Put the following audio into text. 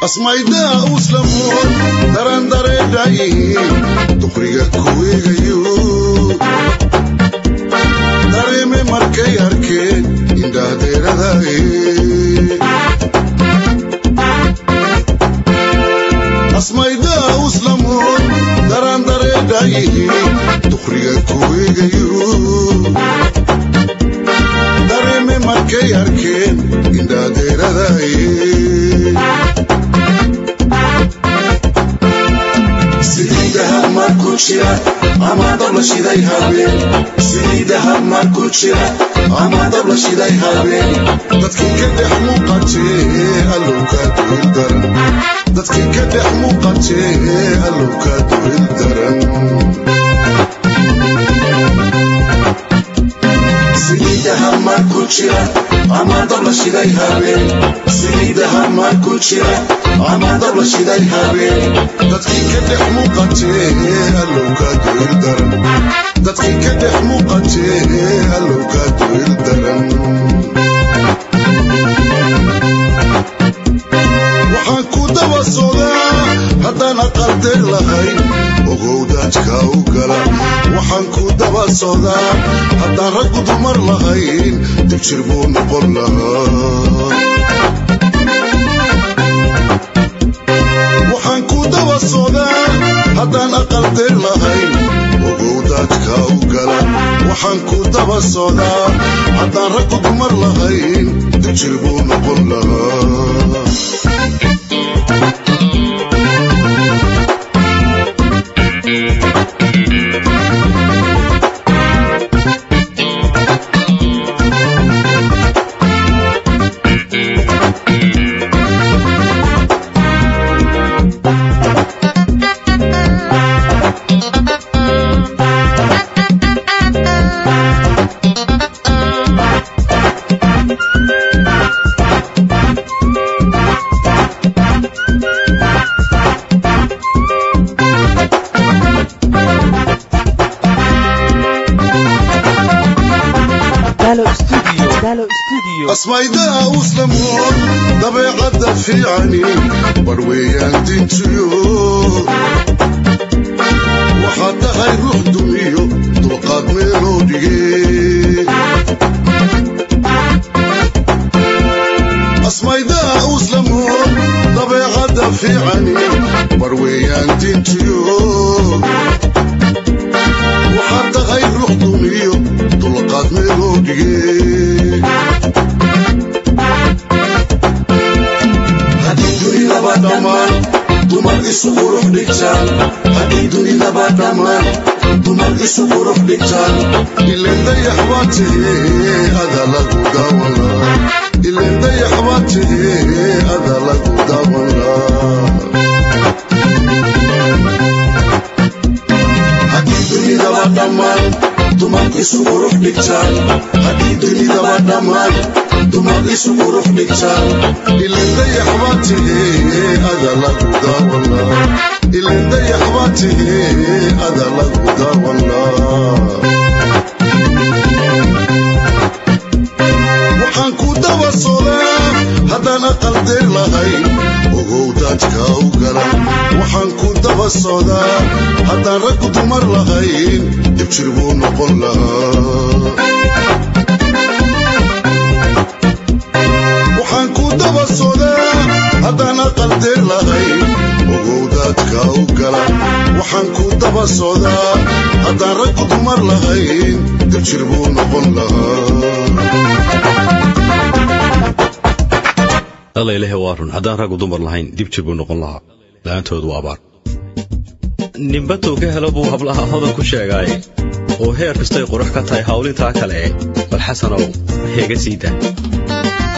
asmaydaa uslamoon daran dareedhayihiin duqriga kuweegayo dareeme markay arkeen indhaadeeradaye asmaydaa uslamoon daran dareedhayihiin duqriga kuweegayo dareeme markay arkeen indhaadeeradaye saliidaha markuu jira ama dab la shiday habeen saliidaha markuu jira ama dab la shiday habeen dadkii ka dhex muuqatee allowkaa duhil daran dadkii ka dhex muuqatee allowkaa duhil daran saliidaha markuu jira ama dab la shiday habeen saliidaha markuu jira ama dab la shiday habeen dadkii ka dhex muuqatee allowkaa duhil daran dadkii ka dhex muuqatee allowkaa duhil daran waxaan ku daba socdaa haddaan aqaldeer lahayn ogow daajka u gala waxaan ku daba socdaa haddaan raggu dumar lahayn dibjir buu noqon lahaa waxaan ku daba socdaa haddaan aqaldeer lahayn ogow daajka u gala waxaan ku daba socdaa haddaan raggu dumar lahayn dibjir buu noqon lahaa asmaydaa uslamoon dabeecadda fiicani barweeyaan dintiyo waxaad tahay ruux dumiyo dulqaad meeloo dhige asmaydaa uslamoon dabeecadda fiicani barweeyaan dintiyo waxaad tahay ruux dumiyo dulqaad meeloo dhige haddii dunidaba dhammaan dumar isu qurux dhigtaan haddii dunidaba dhammaan dumar isu qurux dhigtaan ileen dayax baa tahee ada lagu daawanlaa ileen dayax baa tahee ada lagu daawanlaa haddii dunidaba dhammaan dumar isu qurux dhigtaan haddii dunidaba dhammaan dumar isu qurux dhigtaan ileen dayax baa tahee ada lagu daawanlaa ileen dayax baa tahee ada lagu daawanlaa waxaan ku daba socdaa haddaan aqaldeer lahayn ogow daajka u gala waxaan ku daba socdaa haddaan raggu dumar lahayn dibjir buu noqon lahaa waxaan ku daba socdaa haddaan aqaldeer lahayn ogow daadka u gala waxaan ku daba socdaa haddaan raggu dumar lahayn dibjir buu noqon lahaa alla ilaahay waa run haddaan raggu dumar lahayn dib jir buu noqon lahaa la-aantood waa abaar nimbatuu ka helo buu hablaha hodan ku sheegaay oo heer kastay qurux ka tahay hawlintaa kale bal xasanow heega sii daa